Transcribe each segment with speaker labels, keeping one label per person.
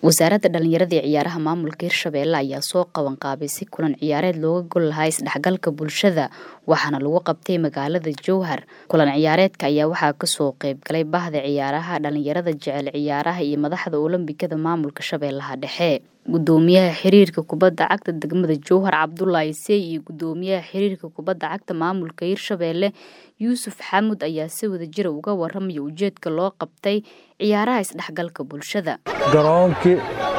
Speaker 1: wasaaradda dhallinyarada ee ciyaaraha maamulka hirshabeelle ayaa soo qaban qaabay si kulan ciyaareed looga gol lahaa isdhexgalka bulshada waxaana lagu qabtay magaalada jowhar kulan ciyaareedka ayaa waxaa kasoo qeybgalay bahda ciyaaraha dhallinyarada jecel ciyaaraha iyo madaxda olombikada maamulka shabeellaha dhexe gudoomiyaha xiriirka kubadda cagta degmada jowhar cabdulaahi sey iyo gudoomiyaha xiriirka kubadda cagta maamulka hirshabeelle yuusuf xamud ayaa si wadajira uga waramaya ujeedka loo qabtay ciyaaraha isdhexgalka bulshada
Speaker 2: garoonkii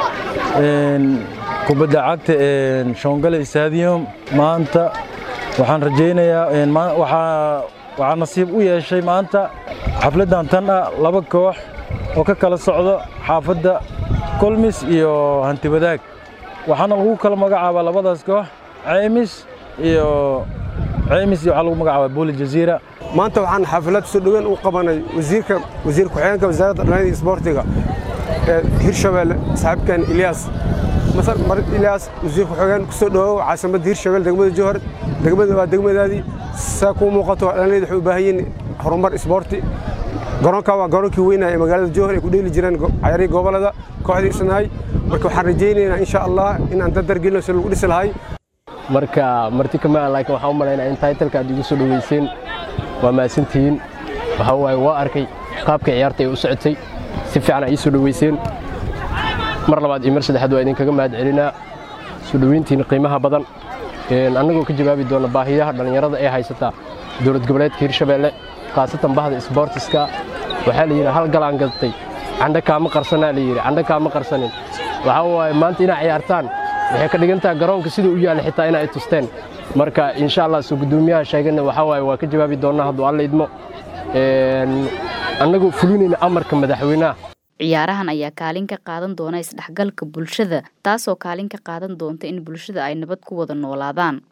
Speaker 2: kubadda cagta shongale stadium maanta waxaan rajaynayaa waxaa nasiib u yeeshay maanta xafladdan tan ah laba koox oo ka kala socdo xaafadda kolmis iyo hanti wadaag waxaana lagu kala magacaabaa labadaas koox ceymis iyo ceymis iyo waxaa lagu magacaabaa booli jaziira
Speaker 3: maanta waxaan xaflad soo dhoweyn u qabanay wasiirka wasiir ku-xigeenka wasaaradda dhallinyarada iyo isboortiga ee hirshabeelle saaxiibkan ilyaas masar marid ilyaas wasiir ku-xigeen ku soo dhawow caasimadda hirshabeelle degmada jowhar degmada waa degmadaadii saa kuu muuqato dhallinyarada waxay u baahan yihiin horumar isboorti garoonka waa garoonkii weynaa ee magaalada jowhar ay ku dheeli jireen cayaarihii gobolada kooxdii isnahay marka waxaan rajaynaynaa insha allah inaan dadargelino si lagu dhisi lahay
Speaker 4: marka marti kama laakiin waxaan u malaynaa in taytalka aad igu soo dhoweyseen waa mahadsantihiin waxaa waaye waa arkay qaabka ciyaarta ay u socotay si fiican ay ii soo dhoweyseen mar labaad iyo mar saddexaad waa idinkaga mahad celinaa soo dhoweyntiina qiimaha badan annagoo ka jawaabi doona baahiyaha dhallinyarada ee haysataa dowlad goboleedka hirshabeelle khaasatan bahda isboortiska waxaa la yidhi hal galaan gadatay candha kaama qarsanaa la yidhi candha kaama qarsanin waxaa waaye maanta inaa ciyaartaan waxay ka dhigan tahay garoonka siduu u yaalla xitaa inay tusteen marka insha allah soo guddoomiyaha sheegana waxaa waaye waa ka jawaabi doonnaa hadduu alla idmo annagoo fulinayna amarka madaxweynaha
Speaker 1: ciyaarahan ayaa kaalin ka qaadan doona isdhexgalka bulshada taasoo kaalin ka qaadan doonta in bulshada ay nabad ku wada noolaadaan